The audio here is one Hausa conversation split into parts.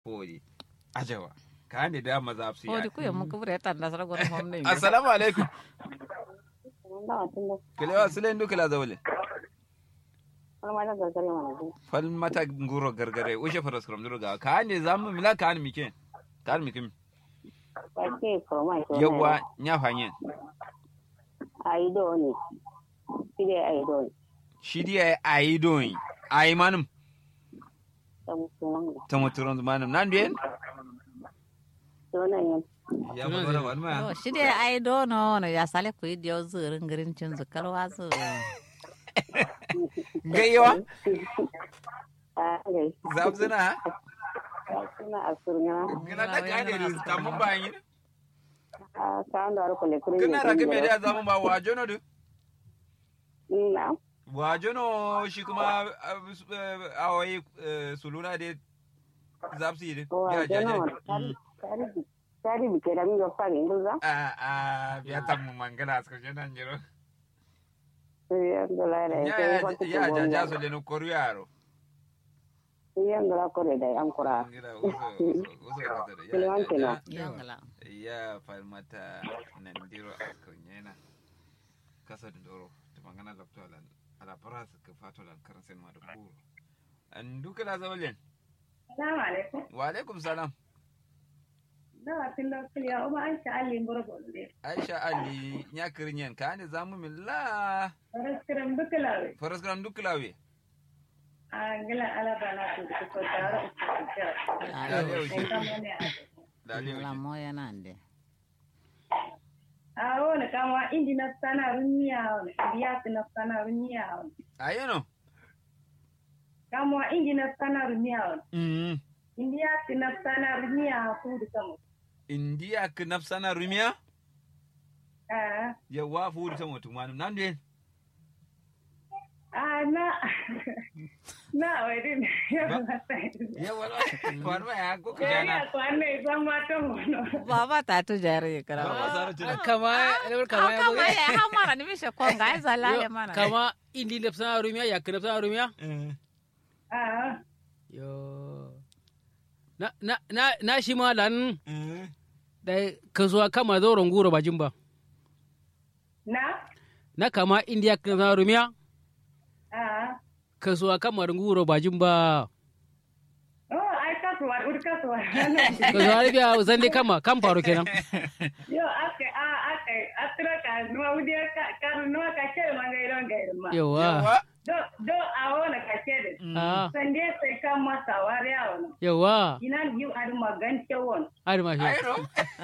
Hori. Ajawa. Ka ne da maza su Hodi ku yamma kubure tan da sara gona hom ne. Assalamu alaikum. Kelewa silen du kala zawle. Fal mata nguro gargare ushe faras kram duro ga ka ne zamu mila ka ne mike. Ka ne mike. Yawa nya fanye. aido ne shi dai aido ne Shi dia ai doin. Ai manum ta musulman da tamuturon manum nan bien. sunan yin Ya fara wani ma. Yo shi dai ai do no no ya sale ku idio zurin girin cin zu kalwa zu. Gaiwa. a gai Zabzina. suna a surnya Gina da ka ne kamun bayin. a kan da rukule kuri Kana raka me da zamu ba wajo no du. na Wajo no shi kuma awai suluna de zapsi de. wa jana tari tari tari bi ke da mi ga fare nguza a a biya tammu mangala asko jena njiro. ya dola da Ya ya ko ya ja ja so le no koru yaro. ya dola ko da am kura Ngira uso uso uso da Kiliwan kenan. ya. Yangala. Ya falmata nan diro asko nyena. Kasa da doro to mangana doctor lan ala paras ka fato lan karan sen ma da kuro. An duka la zawlen. Salamu alaikum. Wa alaikum salam. Da watin da kuliya uma an sha Ali Murgo ne. Aisha Ali nya kirinyen ka ne zamu min la Raskiram duka lawe. faras gram duk lawe. A gila alaba na su da ko taro su ta. Dale Ai wuce. kamo ne. Dale La wuce. moya nan de. A wani kama indi na sana runya wani. Biya su na sana runya wani. Ayeno. Kama indi na sana runya wani. Mm. Indiya su na sana runya su da kama. India ka nafsana rumiya? Ah, yawa fuuri tan wotu manum nandu en ah, na. Na wai ya ba sai. yawa warma ya ko ko Ya jana ya kwanne san mata mono. Baba ta tu jare kara. Baba sara tuna kama lewar kama ya Kama buga ya hamara ni bishe konga ai zala ya mana. kama indi lepsana rumiya ya ka lepsana rumiya Ah, yo na na na na shi ma lan da ka zuwa kama zauren goro bajin ba na. na kama indiya ka lepsana rumiya Ah. ka zuwa kama goro bajin ba Oh, ai kasuwa, ur kasuwa. ka zuwa rubiya zan dai kama kan faru kenan Yo, ake, a, ake, atira ka, nuwa wudi ka, karu nuwa ka chere ma ngai ron ngai ma. yawa yawa Do, do awona ka chere. ah Sande sai kan masa wari awona. yawa Ina yu adu magan cewon. ari ma shi ayro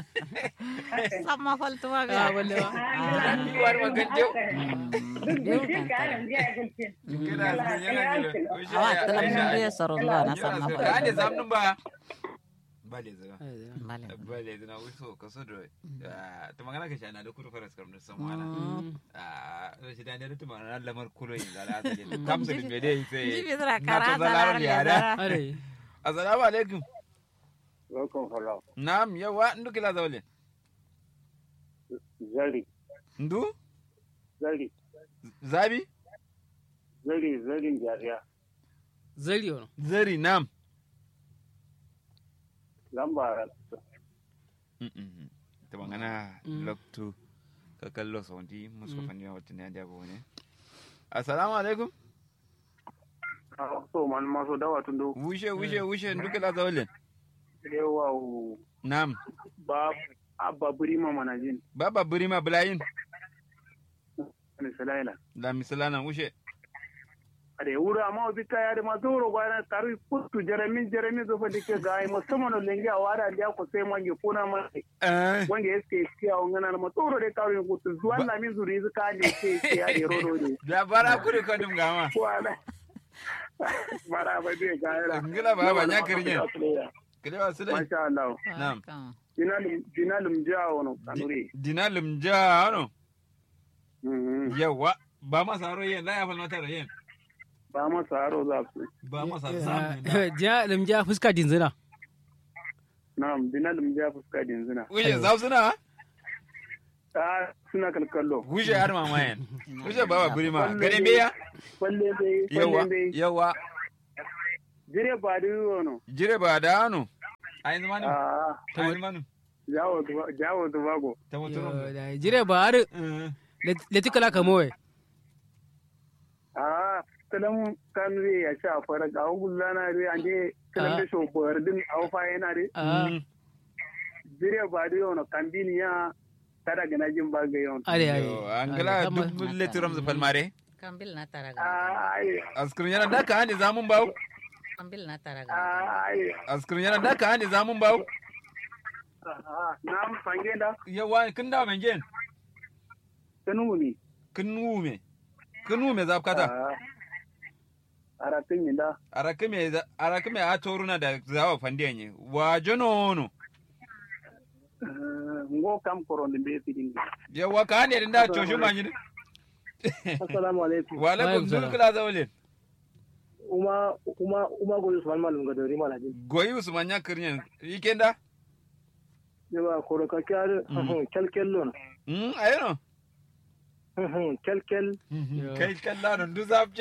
Sama faltu ma ah biya. balle ba Yu adu magan cew? Duk duk ka nan biya gulcin. kira sun yana jiro Awa tala mun biya saron zuwa na sama ka faltu. ne zamnun ba bale zira Bale. bale zira uso ka so do to magana ka shana da kudu faras kam da san wala ah shi da ne da tuma na lamar kulo yin zala ta je kam su be dai sai Jibi zira na kara to zalaron zala ya ya da zara. are assalamu alaikum Welcome, hello. nam yawa ndu kila zawle Zari, ndu zari, zabi zari, zarin jariya. zari wani zari nam Lamba ta magana loktu ka kallo sauti musu fani wata ne da ne assalamu alaikum so man maso dawa tun do wushe wushe wushe duka la zawlen yawa nam ba abba burima manajin baba burima bulayin ne salaila. da misalana wushe Ade wura amma obi kaya da mazoro gwana taru kutu jaramin jaramin zo fa dike ga ai musamman no lengi a wada da ko sai mangi kuna ma eh wanda yake kiya ngana na mazoro de taru kutu zuwa na min zuri zuka ne ke ke ya de rodo ne da bara kudu kadum gama wala bara ba de ga era ngila baba nya kirnye kile wa sile masha Allah Nam. Kan. dinalum dinalum jawo no kanure dinalum jano Mhm. yawa ba ma saro yen la ya fal mata yen ba masa haro za su ba ma sa sam ja lamja fuska dinzina na'am dinalum ja fuska dinzina wushe zau suna ta suna kalkallo wushe har mamayen wushe baba burima gane beya kwalle bai yawa kwalle bai yawa jire ba da yiwo no jire ba da ano ayin manu Ah, ayin manu jawo tuba- jawo tubago. ta muturo Yo, da jire ba har leti kala kamowe Ah, kadan kan zai ya ci a fara ga gulla na dai an je kadan Ah. da so bar din au fa yana dai. a Dire ba dai ono kambini ya tada gana jin ba ga yon. are are angala Kama- duk letiram zu palmare kambil na taraga Ah, ai, askrin yana da ka hani zamun bawo kambil na taraga ah, ai. askrin yana da ka hani zamun bawo Ah, na fange da yawa kin da men gen kanu mi. kin nume kin nume zap kata Ah. Aratin mi da. arakame arakame a toruna da zawa fandiye wa jono Ah, Ngo kam koron da be fidin. yawa ka hani da choshu manyi Assalamu alaikum. wa alaikum Alaikum salam. zulkula zawlin Uma uma uma go Usman malum ga dori malajin. goyi usman ya kirnyen yikenda Yawa koro ka kyar kelkel lon. mm ayano Kelkel kai kalla non du zapje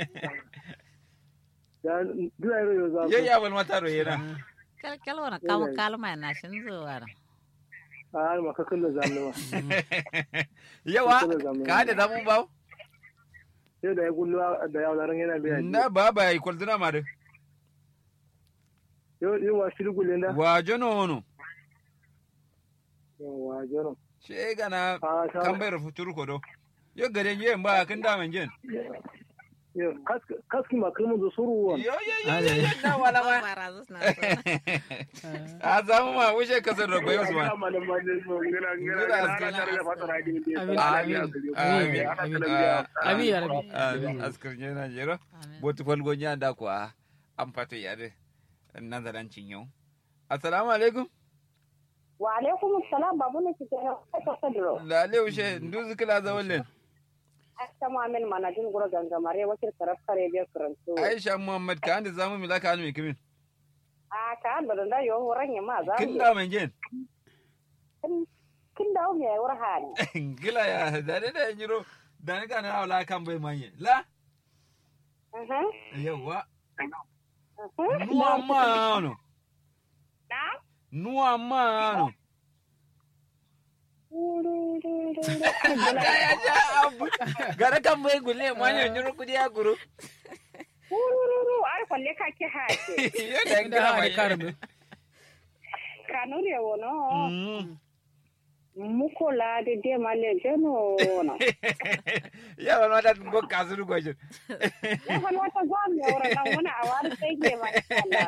ya duk ai yo za. ye ya bal mata ro yana kalkal wana kam kalma na shin zuwa Ah, ma ka kullu zalwa. yawa ka da zamun bawo Yau da ya gullu da ya laran yana biya. na baba ya kolduna ma de Yau yau wa shi gulle da. wa jono Wa jero. she gana Ah, sha. kan bai rufu turu kodo yo gare ye ba kan da men jen Yau kaski ma kai mun zo suru yo won. yo yo yo yo, na wala ma barazus na a zamu ma wuce kasar da goyi usman Malam malam so ngina ngina. Ngina ngina, askar- ngina, da fata rajin da ya Amin, sa. amin, amin, amin, Ah, abi ya rabi amin askar yana jero botu falgo nya da kwa an fata yare nan zaran cinyo assalamu alaikum wa alaikum assalam babu ne kike ka sadro lale ushe nduzu kila zawallen Asama min manajin gura gangamare wakil karaf kare biyar karantu. aisha muhammad ka anda zamu mila ka anu kimin A ka an da yo horan ya ma za kin mu. da men jen Kin dawo me war hali. gila ya da da da jiro da ni kana wala kan bai manye la Mhm. yawa Mhm. nuwa mano Na? nuwa mano ya ja abu gara kan bai gulle manye jiro kudi ya guru Ururu ai kwalle ka ki hake. yo da da gila ha da mai karin Kanure wono. Mm. Mukola de de male jeno wono. ya wani wata go kasuru gwajin Ya kan wata zan ya wura nan wani a wani sai ke ma Allah.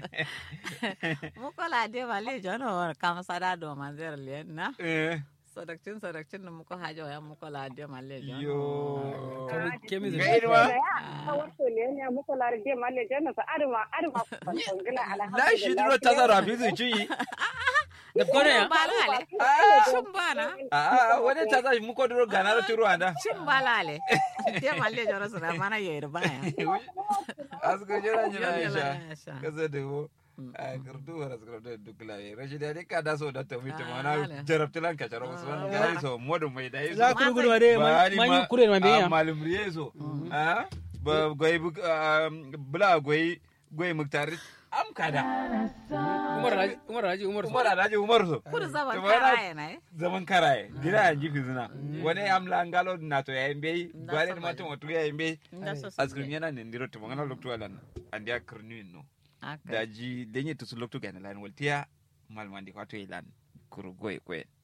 muko la de male jono kam sada do manzer le na Eh, sadakcin sadakcin da muko hajo ya muko la de male jono yo kemi Ga irma Ta wato ne ne mukola de male jeno sa arma arma ko ngila alhamdulillah. na shi duro ta zara fi zuci yi da kone ya balale shin bana a wani ta zara muko duro ganar turu anda shin balale de male jono sura mana yeyir baya asgo jira jira Jira aisha Aisha. kasa da wo a kartu wa asgo da dukla yi rashi da ne ka da so da ta mita Ah, mana ale. jarabtilan ka jaro usman ga so modu mai da yi za so ku rugu da dai Bari man ma- yi kure ma a biya malum riye so a ba goyi bu- ah, bula goyi goyi muktari am kada umar raji umar raji umar umar alhaji umar so kudu zaman To bana- karaye na zaman karaye gida a jifi zina wani amla ngalo na to yayin bai Nda bare so ma to wato yayin bai inda so so askrim yana ne ndiro to mangana lokto alan andi akrnu no aka daji denye to su lokto gana lan waltiya malmandi kwato ilan kuru goy kwe